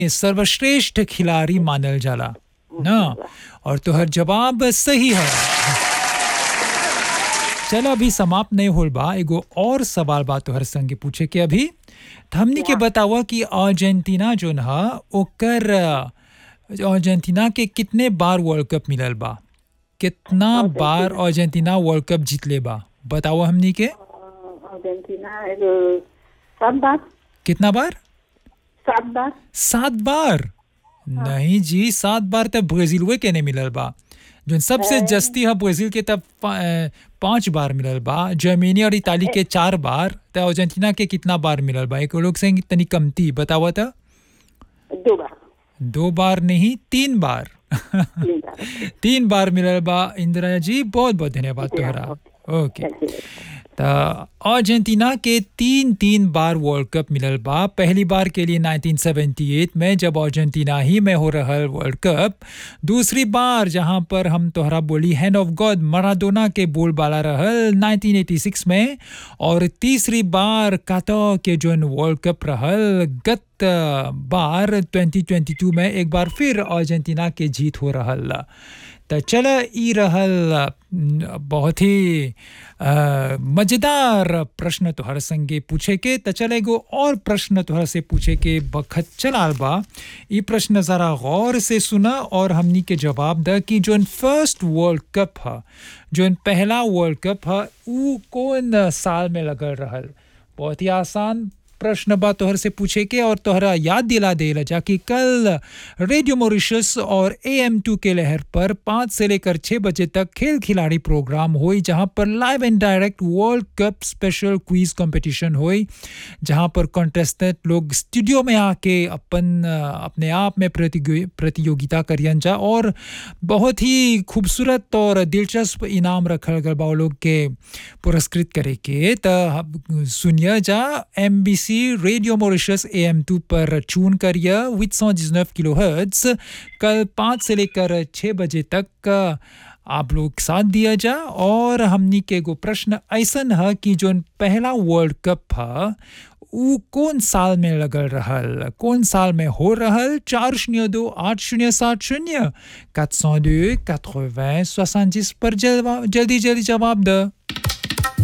सर्वश्रेष्ठ खिलाड़ी मानल जाला ना और तोहर जवाब सही है चल अभी समाप्त नहीं होल बा एगो और सवाल बा तोहर संगे पूछे के अभी त हमनी के बतावा कि अर्जेंटीना जोन ह ओकर अर्जेंटीना के कितने बार वर्ल्ड कप मिलल बा कितना बार अर्जेंटीना वर्ल्ड कप जीतले बा बताओ हमनी के अर्जेंटीना एगो सात बार कितना बार सात बार सात बार नहीं जी सात बार तब ब्राजीलवे के नहीं मिलल बा जो सबसे जस्ती है ब्राजील के तब पा- अ, पांच बार मिलल बा जर्मनी और इताली के चार बार तो अर्जेंटीना के कितना बार मिलल बा एक लोग से तनी कमती बतावा था दो बार दो बार नहीं तीन बार तीन बार तीन बार मिलल बा इंदिरा जी बहुत बहुत धन्यवाद तोहरा ओके त अर्जेंटीना के तीन तीन बार वर्ल्ड कप मिलल बा पहली बार के लिए 1978 में जब अर्जेंटीना ही में हो रहल वर्ल्ड कप दूसरी बार जहां पर हम तोहरा बोली हैंड ऑफ गॉड मराडोना के बोलबाला रहल 1986 में और तीसरी बार कातो के जोन वर्ल्ड कप रहल गत बार 2022 में एक बार फिर अर्जेंटीना के जीत हो रहल त चल ई रहल न, बहुत ही अ, मजेदार प्रश्न तोहर संगे पूछे के त चल एगो और प्रश्न तोहर से पूछे के बखत चलाल बा ई प्रश्न जरा गौर से सुना और हमनी के जवाब द कि जोन फर्स्ट वर्ल्ड कप ह जोन पहला वर्ल्ड कप ह ऊ कौन साल में लगल रहल बहुत ही आसान प्रश्न बा तोहर से पूछे के और तोहरा याद दिला देला जा कि कल रेडियो मॉरिशस और ए एम टू के लहर पर पाँच से लेकर छः बजे तक खेल खिलाड़ी प्रोग्राम हुई जहां पर live and direct world cup special quiz competition हुई जहां पर कॉन्टेस्टेंट लोग स्टूडियो में आके अपन अ, अपने आप में प्रतियो- प्रतियोगिता करियन जा और बहुत ही खूबसूरत और दिलचस्प इनाम रखल गल बा वो लोग के पुरस्कृत करे के त हम- सुनिए जा M B C radio Mauritius A M two पर चून करिए विथ सौ जिसनफ किलो हर्ट्स कल पाँच से लेकर छः बजे तक अ, आप लोग साथ दिया जा और हमनी के एगो प्रश्न ऐसन है कि जोन पहला वर्ल्ड कप है ऊ कौन साल में लगल रहल कौन साल में हो रहल चार शून्य दो आठ शून्य सात शून्य quatre cent deux quatre-vingts soixante-dix पर जल्दी जल्दी जवाब द